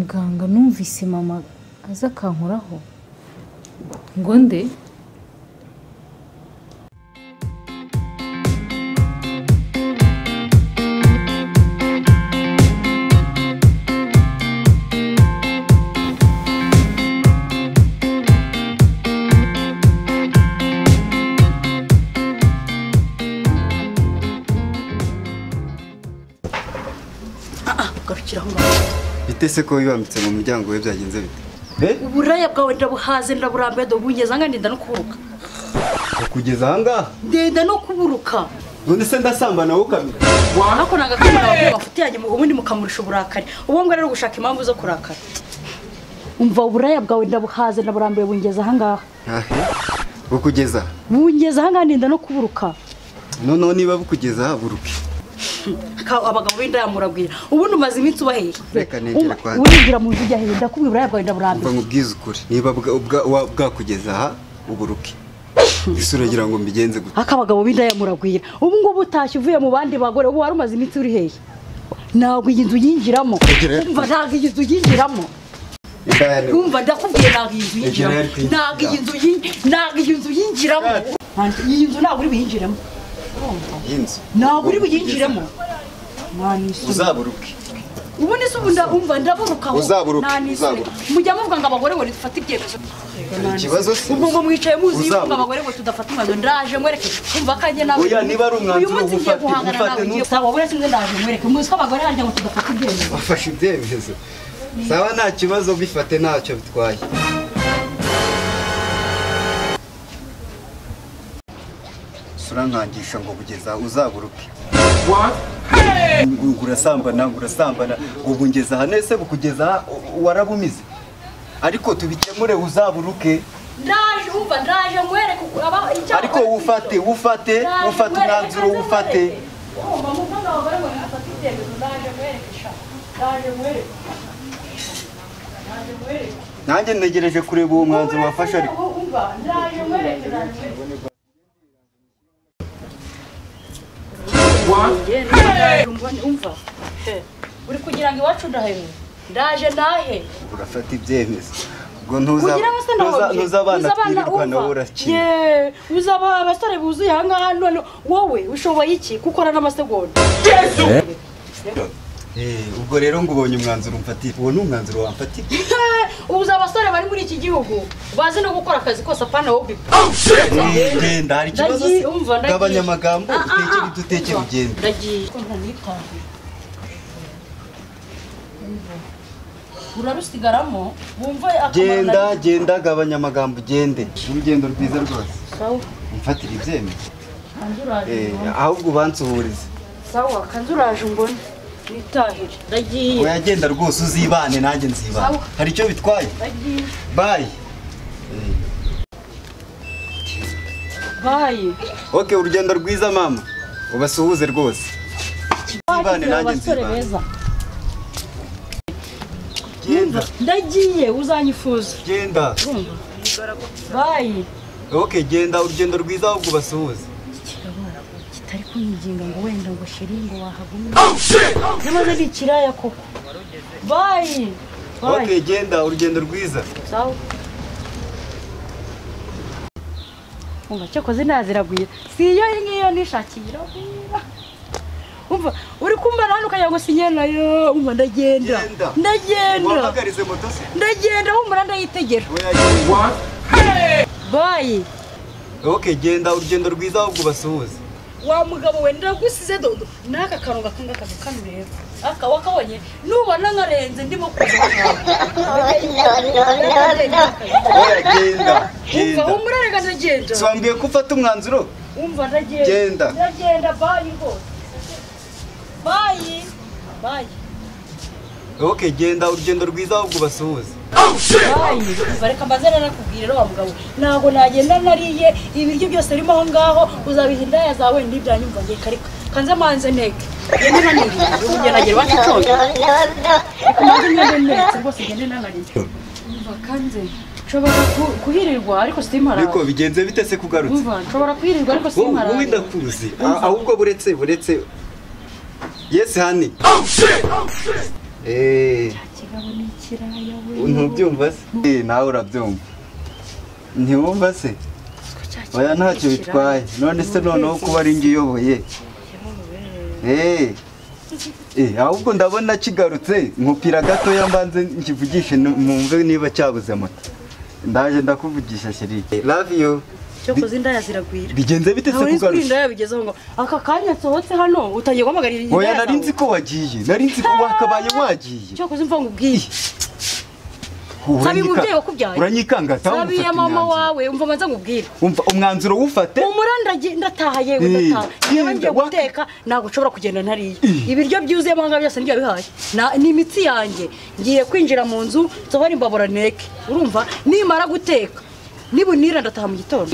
muganga numvise mama aza akankoraho ngo nde garukira aho ngaho bite se ko wibambitse mu muryango we byagenze bite uburaya bwawe ndabuhaze ndaburambuye ndabugeza aha ngaha ndenda no kuburuka kugeza ahangaha ndenda no kuburuka none se ndasamba nawe ukamira wanakonaga kandi ababyeyi bafite yanjye ubundi mukamurisha uburakari ubu ngubu rero gushaka impamvu zo kurakara umva uburaya bwawe ndabuhaze ndaburambuye bungeza aha ngaha ntahe bukugeza bungeza aha ngaha ndenda no kuburuka noneho niba bukugeza buruke Ka- abagabo b'indaya murabwira ubundi umaze iminsi ubahera Reka negere Um- kwanjye. urigira mu nzu ujya hejuru ndakubwira uburaya bwawe mva ndaburambuye nkubwize ukuri niba bwa- ubwa- wa- bwakugeza aha uburuke ese uragira ngo mbigenze gute aka abagabo b'indaya muragwira ubu ngubu utashye uvuye mu bandi bagore ubu wari umaze iminsi uri hehe ntabwo iyi nzu yinjiramo Egera. umva ntabwo iyi nzu yinjiramo indaya ni umva ndakubwiye ntabwo iyi nzu yinjiramo Egera, Queen. ntabwo iyi nzu yinji- ntabwo iyi nzu yinjiramo Ante, iyi nzu ntabwo uri buyinjiremo iyi nzu ntabwo uri buyinjiremo Mwanisoni. uzaburuke ubu ni se ubu nda- umva ndaburukaho Uzaburuke, Mwanisoni. uzaburuke. mujya muvuga ngo abagore ngo dufate ibyemezo ikibazo si ubwo ngo mwicaye muzi yuko Uzaburuke. abagore ngo tudafata umwanzuro ndaje mwereke umva kanjye nawe Oya, niba ari umwanzuro uyu munsi uba ngiye ufate- guhangana ufate nawe ngiye n'uwo- saba buriya sinzi ndaje mwereke muzi ko abagore harya ngo tudafata ibyemezo wafashe ibyemezo saba nta kibazo bifate ntacyo bitwaye urankangisha ngo kugeza uzaburuke ngo urasambana ngo urasambana ngo bungeze aha nese bukugeza aha u- warabumize ariko tubikemure uzaburuke ndaje umva ndaje mwereke uko- aba- icyo ariko abagore- wufate wufate Ndaje wufate mwereke, umwanzuro ndaje wufate mwereke. Urumva, muvuga ngo abagore ngo dufate ibyemezo ndaje mwereke sha ndaje mwereke ndaje mwereke nanjye ntegereje kureba uwo mwanzuro wafashe ariko umva ndaje mwereke ndaje mwereke umva uri kugira ngo iwacu ndahewe ndaje nahe urafata ibyemezo ubwo ugira abasore ntuza- ntuza abana twirirwa nawe urakina uzaba abasore buzuye aha ngaha none wowe ushoboye iki gukora n'amasegonda Eh, ubwo rero ngo ubonye umwanzuro umfatira uwo ni umwanzuro wamfatira ubuze abasore bari muri iki gihugu bazi no gukora akazi kose apana wowe Eh, genda hari ikibazo Ndagiye, se umva, ndagiye. gabanya amagambo Ah, ah, utekere ah. udutekere ugende ndagiye ko ntanitaye urarusigaramo wumva akamaro genda nagize. genda gabanya amagambo ugende urugendo rwiza rwose sawa umfatire ibyemezo kanzu uraje Eh, umbone. ahubwo ubansuhurize sawa kanzu uraje umbone nitahire ndagiye uragenda rwose uzibane nanjye nzibane Sawa. hari icyo bitwaye ndagiye bayi bayi oke urugendo rwiza mama ubasuhuze rwose nzibane Bagize nanjye abasore nzibane beza genda ndagiye uzanyifuza genda bayi oke genda urugendo rwiza ahubwo ubasuhuze kirabora kitari kunyinginga ngo wenda ngo sheri ngo wahagumye nyamaze ni ikiraya koko bayi bayi oke genda urugendo rwiza sawa umva cyakoze naziragwira si iyo ngiyo nishakiye iragwira umva uri kumva nawe ukagira ngo sinye nayo umva ndagenda Genda. ndagenda wampagarize moto se ndagenda humura ndayitegera Oya, genda. bayi oke genda urugendo rwiza ahubwo ubasuhuze wa mugabo we ndagusize dodo n'aka kantu gakanga akazi kano rero aka wakabonye nubona nkarenze ndimo kuza oya genda umva genda humura reka ndagenda Si wambwiye ko ufata umwanzuro umva ndagenda Genda. ndagenda bayi rwose bayi bayi oke genda urugendo rwiza ahubwo ubasuhuze bayi umva reka mbaze rero nakubwire rero wa mugabo ntabwo nagenda nariye ibiryo byose birimo aho ngaho uzabiha indaya zawe ntibyanyumva ngiye karika kanze manze ntege ngende naniriye ubugira nagira iwacu cyose reka mbanze ngende netse rwose ngende nanariye umva kanze nshobora ku- kuhirirwa ariko simpara ariko bigenze bite se kugarutse umva nshobora kuhirirwa ariko wowe simpara wowe ndakuzi ahubwo buretse buretse yesi hani eee kigabo ni ikiraya we ntubyumva se Eh, nawe urabyumva ntiwumva se oya ntacyo bitwaye none se noneho kuba ari njye uyoboye Eh, eh, ahubwo ndabona kigarutse nkupira gatoya mbanze nkivugishe nu- mwumve niba cyabuze moto ndaje ndakuvugisha sheri love you cyo kuzi indaya ziragwira bigenze bite se ntabwo nzi ko kugarutse indaya bigezeho ngo aka kanya nsohotse hano utangiye guhamagarira indaya oya nari zawe. nzi ko wagiye nari nzi ko wakabaye wagiye cyo kuzi mva ngubwiye Sabi Uranyika- umubyeyi wakubyaye. uranyikanga tawe sabi ya umufata mama imyanzuro. wawe umva manza ngubwire umva umwanzuro wufate umura ndagiye ndataha yewe Eh, ndataha yewe eh, ngiye waka- guteka ntabwo ushobora kugenda ntariye Eh. ibiryo byuzuyemo ahangaha byose nibyo bihaye ni imitsi yanjye ngiye kwinjira mu nzu nsohora imbabura neke urumva nimara guteka nibunira ndataha mu gitondo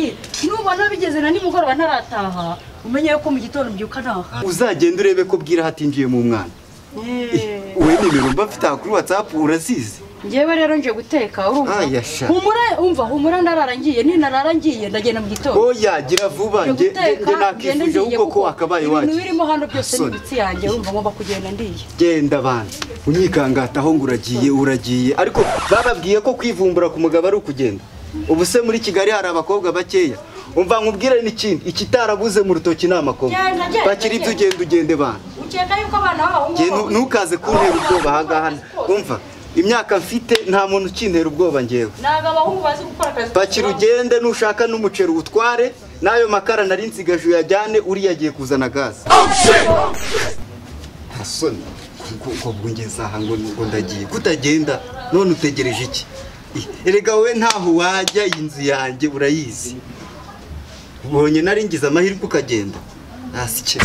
nubona bigeze na nimugoroba ntarataha umenye yuko mu gitondo mbyuka ntaha uzagenda urebe ko bwira hatinjiye mu mwana Eh, we nimero mba mfite aha kuri watsapu urazizi njyewe rero ngiye guteka urumva Aya, sha. humura umva humura ndarara ngiye ninarara ngiye ndagenda mu gitondo oya gira vuba Ngiye nge guteka, nge ngende nakifuje ngiye ahubwo ko kuko wakabaye ibintu wagiye birimo hano byose ni Sorry. imitsi yanjye urumva ngomba kugenda ndiye genda bana unyikangataho ngo uragiye uragiye ariko bababwiye ko kwivumbura ku mugabo ari ukugenda ubu se muri kigali hari abakobwa bakeya umva nkubwire n'ikindi ikitarabuze mu rutoki ni amakoma Genda, genda, bakiri ibyo ugenda ugende bana ukeka yuko abana b'abahungu Njye nu- ntukaze kuntera ubwoba ahangaha umva imyaka mfite nta muntu ukintera ubwoba ngewe ntabwo abahungu bazi gukora akazi pakira ugende nushaka n'umuceri uwutware n'ayo makara nari nsigaje uyajyane uriya agiye kuzana gaze ntasoni ubwo bwongeza aha ngo ngo ndagiye kutagenda none utegereje iki Ih, erega wowe ntaho wajya iyi nzu yanjye urayizi ubonye nari ngize amahirwe ukagenda ntasikira